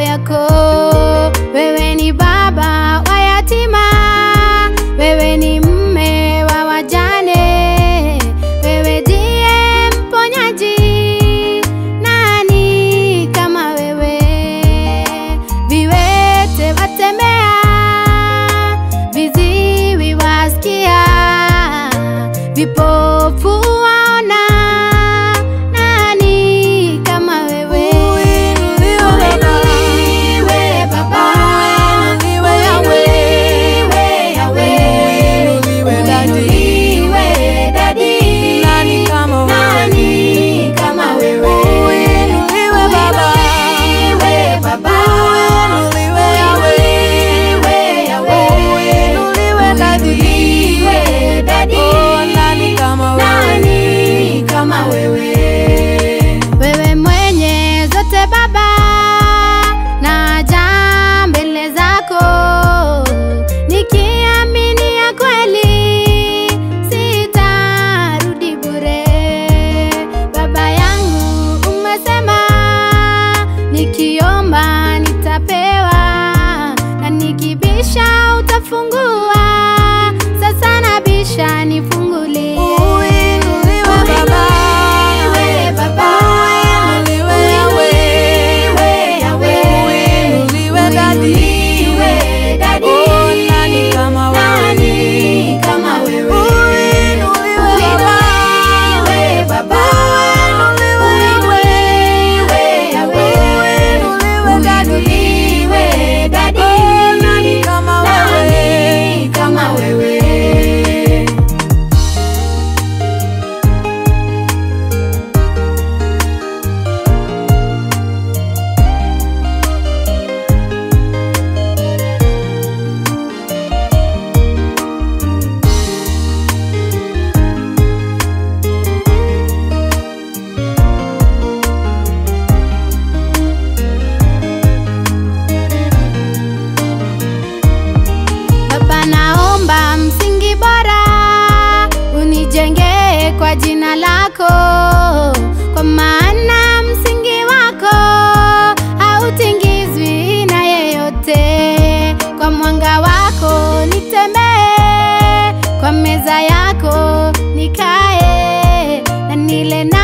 yako. Wewe ni baba wa yatima, wewe ni mme wa wajane, wewe ndiye mponyaji. Nani kama wewe? Viwete watembea, viziwi wasikia, vipofu waona. Nani kama wewe? Uinuliwe Baba. Uinuliwe Baba. Uinuliwe Yahweh. Uinuliwe Daddy. Uinuliwe Daddy. Nani kama wewe? Nani kama wewe? Uinuliwe Baba. Uinuliwe Baba. Uinuliwe Yahweh. Uinuliwe Yahweh. Uinuliwe Daddy. Uinuliwe Daddy. Oh, nani kama wewe? Nani kama wewe? Wewe mwenye zote Baba, naja mbele zako nikiamini ya kweli sitarudi bure. Baba yangu, umesema nikiomba nitapewa, na nikibisha utafungua. Sasa nabisha, nifungulie. Uinuliwe Baba. Uinuliwe Baba. Uinuliwe Yahweh. Uinuliwe Yahweh. Uinuliwe Daddy. Uinuliwe Daddy. Oh, nani kama wewe? Nani kama wewe? Uinuliwe Baba. Uinuliwe Baba. Uinuliwe Uinuliwe Yahweh. Uinuliwe Daddy. Uinuliwe Daddy. Oh, nani kama wewe? Nani kama wewe? Baba, naomba msingi bora unijenge kwa jina lako, kwa maana msingi wako hautingizwi na yeyote. Kwa mwanga wako nitembee, kwa meza yako nikae, na nile na